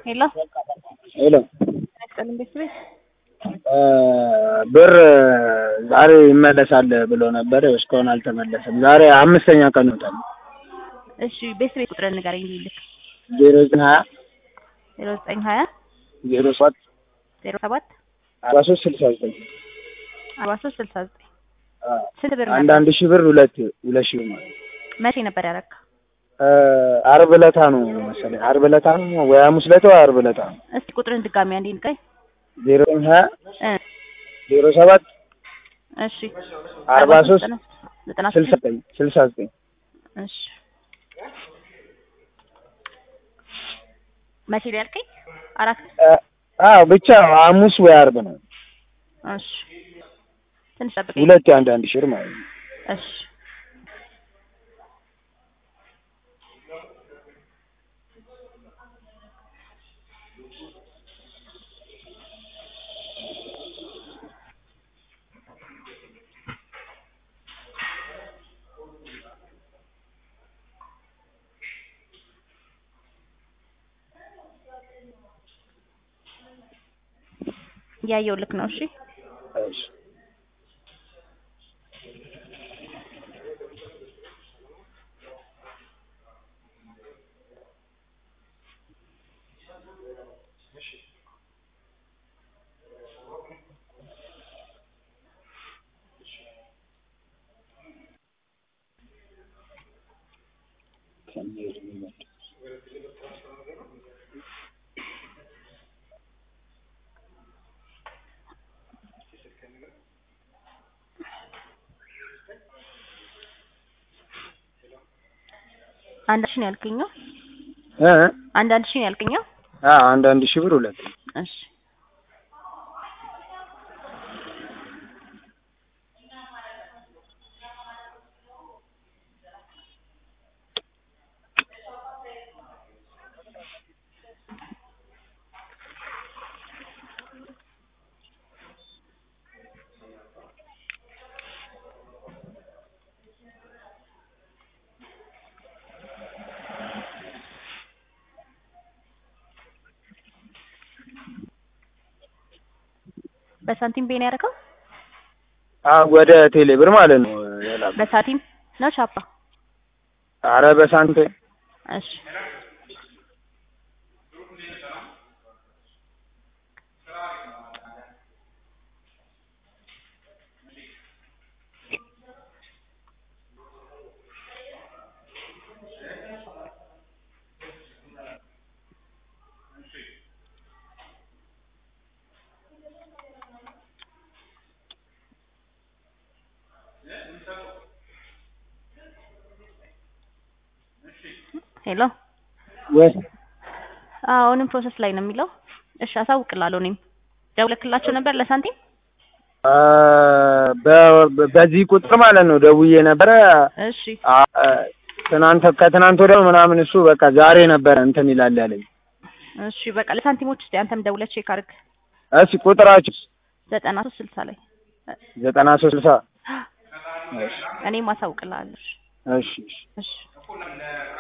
ሄሎ ሄሎ ይስጥልን ቤት ቤት ብር ዛሬ ይመለሳል ብሎ ነበር። እስካሁን አልተመለሰም። ዛሬ አምስተኛ ቀን ይወጣል። እሺ ቤት ቤት ቁጥርን ንገረኝ ልልክ ዜሮ ዘጠኝ ሀያ ዜሮ ዘጠኝ ሀያ ዜሮ ሰባት ዜሮ ሰባት አርባ ሶስት ስልሳ ዘጠኝ አርባ ሶስት ስልሳ ዘጠኝ ስንት ብር አንድ ነበር? አንድ ሺህ ብር ሁለት ሁለት ሺህ ማለት መቼ ነበር ያረካ? አርብ ዕለታ ነው መሰለኝ። አርብ ዕለታ ነው ወይ ሐሙስ ዕለታ ወይ አርብ ዕለታ ነው። እስቲ ቁጥርን ድጋሚ አንዴ ንገረኝ። ዜሮ ዘጠኝ ሀያ እ ዜሮ ሰባት እሺ አርባ ሶስት ዘጠና ዘጠና ስልሳ ስድስት ዘጠኝ ስልሳ ዘጠኝ እሺ መቼ ላይ ያልከኝ? አራት አዎ ብቻ ሐሙስ ወይ አርብ ነው። እሺ ትንሽ ጠብቀኝ። ሁለት የአንድ አንድ ሺህ ብር ማለት ነው። እሺ ያየው ልክ ነው። እሺ እሺ አንድ ሺህ ነው ያልከኝ? ነው እ አንድ አንድ ሺህ ነው ያልከኝ? ነው አዎ አንድ አንድ ሺህ ብር ሁለት እሺ በሳንቲም ቤን ያደረገው አዎ ወደ ቴሌ ብር ማለት ነው የላኩት። በሳንቲም ነው ቻፓ? አረ በሳንቲም እሺ ሄሎ ወይ አዎ አሁንም ፕሮሰስ ላይ ነው የሚለው። እሺ አሳውቅላለሁ። እኔም ደውለክላቸው ነበር ለሳንቲም? አ፣ በ- በዚህ ቁጥር ማለት ነው ደውዬ ነበረ። እሺ አ፣ ትናንት ከትናንት ወዲያ ምናምን እሱ በቃ ዛሬ ነበረ እንትን ይላል ያለኝ። እሺ በቃ ለሳንቲሞች እስኪ አንተም ደውለህ ቼክ አድርግ። እሺ ቁጥራችሁ ዘጠና ሶስት ስልሳ ላይ ዘጠና ሶስት ስልሳ እኔም አሳውቅላለሁ። እሺ እሺ እሺ